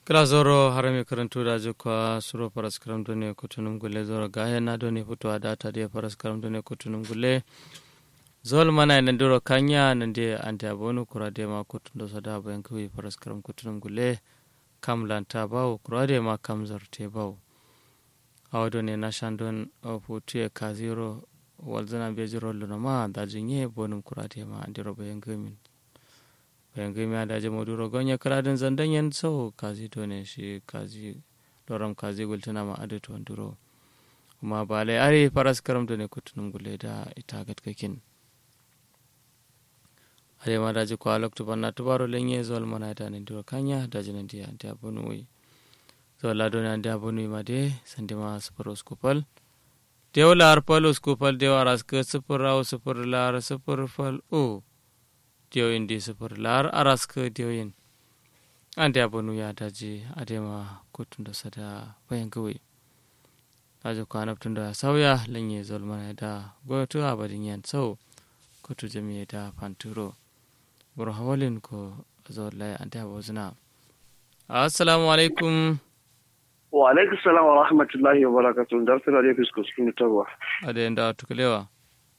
kila zoro harami karantu da jikwa suro paras karamto ne kutunum gule zoro gaya na do ne fitowa da ta da paras karamto ne kutunum gule zol mana ina duro kanya nan de ante abonu kura de ma kutun do sada bayan kuwi paras karam kutunum gule kam lanta bawo kura de ma kam zarte bawo awado ne na shandon futu e kaziro walzana be jiro luna ma da jinye bonum kura de ma andiro bayan gamin bayan gami da je moduro gonya karadin zandan yan sau kazi to ne shi kazi doram kazi gultuna ma adu to duro kuma ba lai are faras karam to ne kutunum gule da ita gatkakin are ma da je ko alok to banna to baro lenye zol mana da ne duro kanya da jinan dia da bunu wi so la do ne da bunu ma de sande ma super skupal dew lar pal skupal dew aras ke super raw super lar super fal o diyoyin di sufur lar araska diyoyin an da banu ya daji a dema kotun da sada bayan kawai daji kwana tun da sauya lanye zolmana da gwamnati a badin yan sau kotu jami'a da fanturo buru hawalin ko zolai an da bozuna assalamu alaikum wa alaikum salam wa rahmatullahi wa barakatuh dar tana da fisko cikin tawa a da yanda tukalewa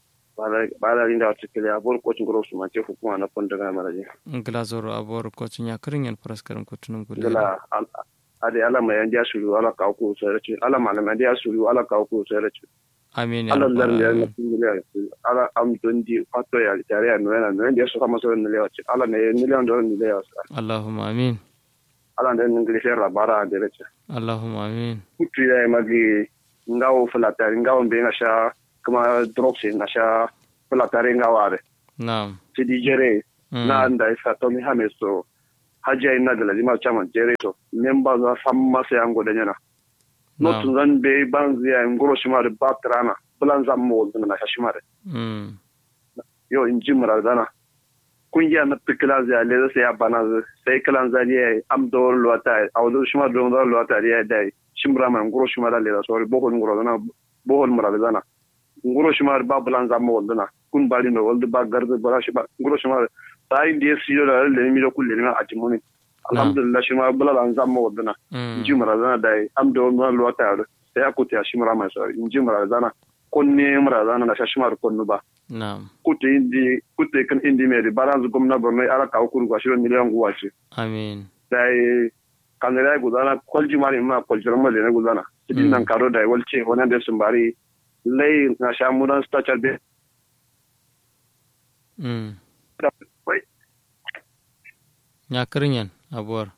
bala rinda wata kele abor kocin goro su mace hukuma na fonda ga maraje ngila zoro abor kocin ya kirin yan paraskaram kotunum gulle ngila ade ala ma yan suru ala ka ko sere ala ma na dia suru ala ka ko sere amin ya ala rabbal lar ya na alamin tingile ala am dondi fato ya tare ya no na no dia so kama so ne le wace ala ne ne le ndo ne le wace allahumma amin ala ne ngili se rabara de reche allahumma amin kutu ya magi ngawo fulata ngawo be na sha kuma drops na sha fulatare ngaware na'am sidi jere Mm. na anda isa to mi hame so haja ina da lazima chama jere to memba za samma se ango da nyana no Na'am. tun zan be ban ziya ngoro shima da batrana bulan zam mo na shima da Mm. yo in jimra dana kungiya na pikila ziya le sai ya bana zu sai kalan zaliya am do lota awdo shima do do lota ya dai shimra man ngoro shima da le da so bohol ngoro dana bohol mura dana ngoro shima ba bulan zam mo dana kun bari no walde ba garde bara shi ba ngoro shima sai ndiye siyo da le mi do kulle na atimuni alhamdulillah shima bula lan zam mo dana Mm. jimra dana dai am do no lota ya sai akuti ya shimra man so jimra dana konne mura dana na shashimar konnu ba na'am kutte indi kutte kan indi meri balance gomna borno ala ka ukuru ga shiro miliyan guwace amin dai kanere gudana kolji mari ma kolji rama le gudana sidin nan karo dai walce wona da sun bari lay na sha mudan stature be Mm. wai nya kirin yan abuwar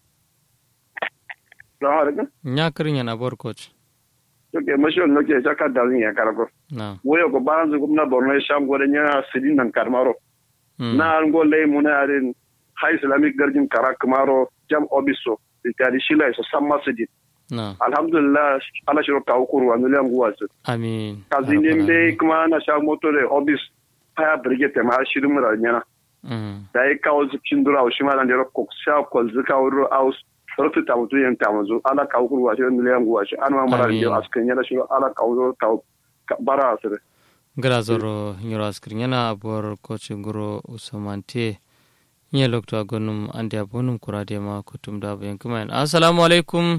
da har ga nya kirin yan abuwar coach to ke masho no ke saka da zin ya karako na'am woyo ko balance gomna borno sha ngore nya sidin nan karmaro Mm. na ngo lay muna arin high islamic garjin karak maro jam obiso ikari shila so samma sidin na'am alhamdulillah ala shiro ka ukuru wa miliyan guwace amin kazinin Rabbal dai alamin. kuma na sha moto da obis haya brigade ma shirin mu da nyana Mm. da ya kawo zikin dura shi ma dan da ko sha ko zika wuro aus rotu ta mutu yan ta muzu ala ka ukuru wa shi miliyan guwa shi an ma mara Amin. da askan yana shi ala ka wuro ka ka- bara asire ngala zoro nyoro askirin yana abuwar coach ngoro usamante nye lokto agonum ande abonum kurade ma kutum da bayan kuma yan assalamu alaikum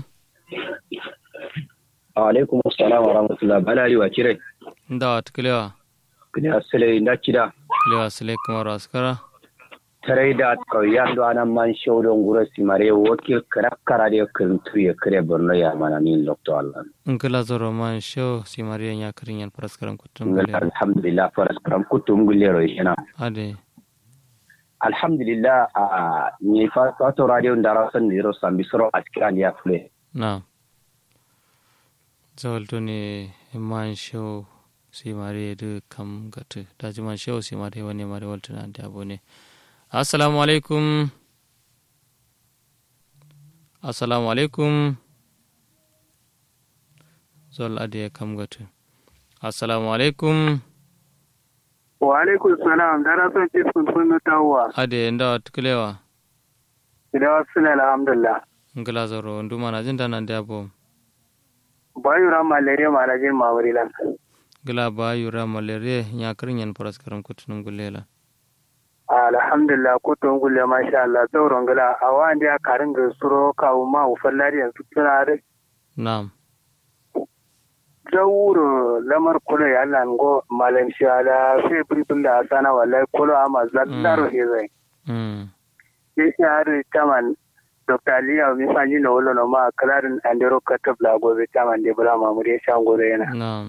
alaikum assalam wa rahmatullah balari wa kire nda tuklewa kini asile inda kida lewa sile kamar askara tarai da kauyan do anan man shawdon gura simare wakil karakkara de kuntu ya kire borno ya mana min lokto allah ngala zoro man show si mariya nya kirin yan paraskaram kutum ngal gule alhamdulillah faras karam kutum gullero yana ade alhamdulillah a ni fa to radio ndara san ni ro sambi soro askiran ya fule na zawalto ne man show si mariya du kam gatu daji man show si mariya wani mariya walto na ande abone assalamu alaikum assalamu alaikum zol ade kam gatu assalamu alaikum wa alaikum salam dara son ce sun sun tawa ade nda tuklewa idan wasu ne alhamdulillah ngala zoro nduma na jinda nan da bo bayu ran malaria malajin mawari lan gila ba yura malaria nya kirin yan paraskaram kutunum gulela alhamdulillah ko to ngulle masha Allah zauron gala a wanda ya karin ga suro kawo ma ufallari yanzu tuna da na'am zawuro lamar kulo ya nan go malam shi ala sai bulbul da sana wallahi kulo ama zallaro he zai mm sai shi har taman Dr. Aliya mi fanyi na wolo no ma kalarin andero katab la gobe taman de bula mamuri ya shan gore yana na'am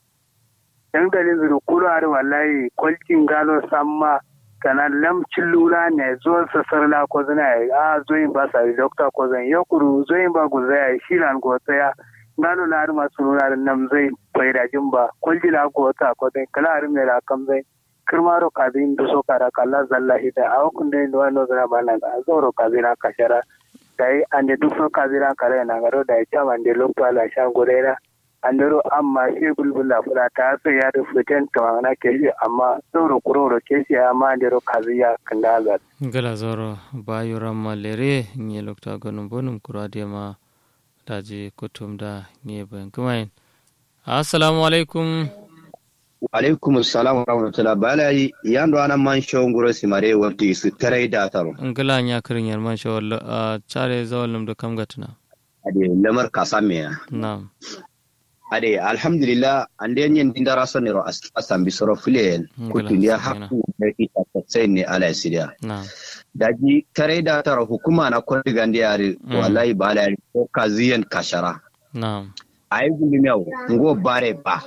yan galin zuru kulo har wallahi kwalcin galo samma kana lam lura ne zo sasar la ko zina a zoyin ba sa doctor ko zan yokuru zoyin ba guzaya shilan go tsaya gano na har masu nuna da nan zai faida jin ba kwalji la ko ta ko zai kala har mai la kam zai kirmaro kazin da so kara kala zalla hida a hukun da ndo no zana bana ga zoro kazina kashara dai ande duk so kazina kare na garo da ya chaman de lokto ala sha gorera andero amma shi bulbula fura ta sai ya da fitan ta na ke shi amma zoro kuroro ke shi amma andero kaziya kanda ga gala zoro bayo ramma lere nye lokta gonum bonum kurade ma daji kutum da nye bayan kumain assalamu alaikum alaikum assalam wa rahmatullah bala yando anan man show nguro simare wabti su tarai da taro ngala nya kirin yar man shawal a chare zawalum da kam gatuna ade lamar kasame ya na'am ade alhamdulillah ande nyen dindara sonero asam bisoro filen kutu ya hakku da ita sai ne ala sidia na'am daji tarai da taro hukuma na kwandi gandi yare wallahi bala yare ko kaziyan kashara na'am ai gulmiyawo ngo bare ba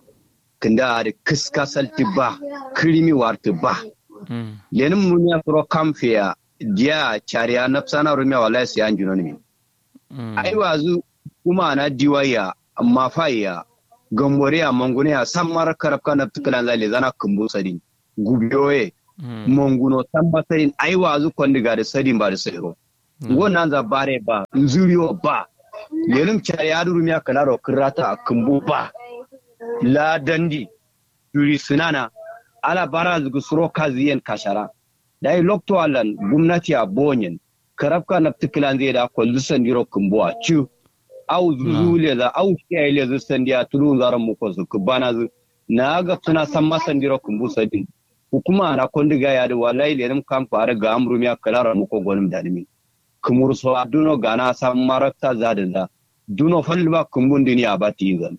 kinda da kiska salti ba kirimi warti ba mm lenin mun ya furo kamfiya dia chariya nafsana rumya wallahi sai an juno ne mm ai wazu kuma na diwaya amma faya gambore a mangune a san mara karafka na tukalan zale zana kumbu sadin gubiyoye mm manguno san basarin ai wazu kwandiga da sadin ba da sadiro wannan za bare ba nzuriyo ba lenin chariya rumya kalaro kirata a kumbu ba la dandi yuri sunana ala bara zugu suro kaziyen kashara dai lokto alan gumnati a bonyen karabka na tikilan zai da kwallu sandiro kumbuwa ci au zuzule da au kiyaye le zu sandiya tulu zaran mu ko su kubana zu na ga suna san masandiro kumbu sadin hukuma na kondiga ya da wallahi le nim kam fara ga amru miya kalara mu ko gonum da dimi kumur so aduno gana san marakta zadin da duno falba kumbun duniya ba tizan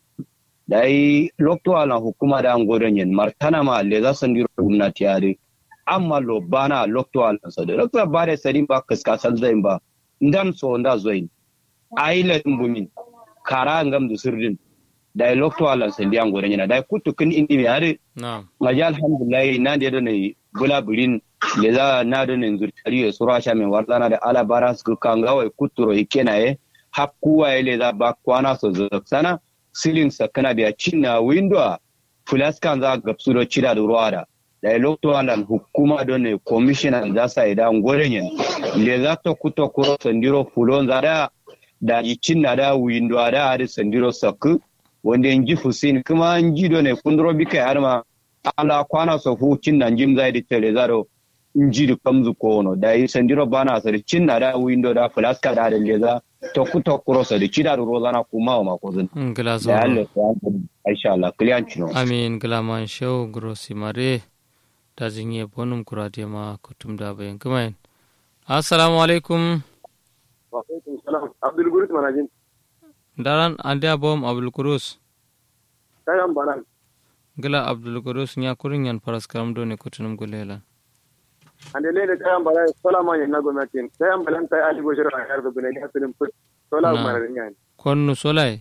dai lokto ala hukuma da ngoren yen martana ma le za san diro gwamnati yare amma lo bana lokto ala sade lokto bare sadin ba kaska sal zain ba ndan so nda zoin aile mbumin kara ngam du sirdin dai lokto ala san dia ngoren yen dai kutu kin indi mi yare na'am maji alhamdulillah na da ne bula burin le za na da ne zurtari ya sura sha min wartana da ala bara su kangawai kuturo ikenaye hakkuwa ile za ba kwana so sana silin sakana biya cinna window fulaskan za ga su do cida da ruwa da da ya lokto alan hukuma don ne commissioner za sa ida ngoren yen le za to kuto kuro sandiro fulon za da da yi cinna da window da har sandiro sakku wanda in ji fusin kuma an ji do ne kundro bika har ma ala kwana so fu cinna jim za di tele zaro in ji da kamzu kono da yi sandiro bana sa cinna da window da fulaska da da le za to kuto kuro sa di cida da ruwa na kuma ma ko zan ngala da zoro Allah ya insha Allah kliyan cino amin ngala man shaw grosi mare daji nye bonum kurade ma kutum da bayan kumain assalamu alaikum wa alaikum salam abdul gurit manajin daran ande bom abdul kurus kai an bana gila abdul kurus nya kurin yan faras karam do ne kutunum gulela ande le da kai an bana sola ma na gwamnati kai an balan kai ali goshira a yar da bune ya sulun fut sola Na. ma rin yan konnu solai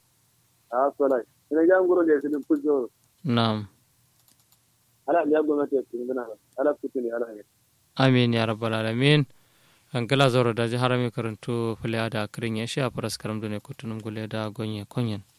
a sola ina ga ngoro le sulun fut zo nam ala ya gwamnati ya sulun dana ala kutuni ala ya amin ya rabbal alamin an gila zoro daji harami karantu fulya da kirin ya sha faras karam do ne kutunum gule da gonye konyen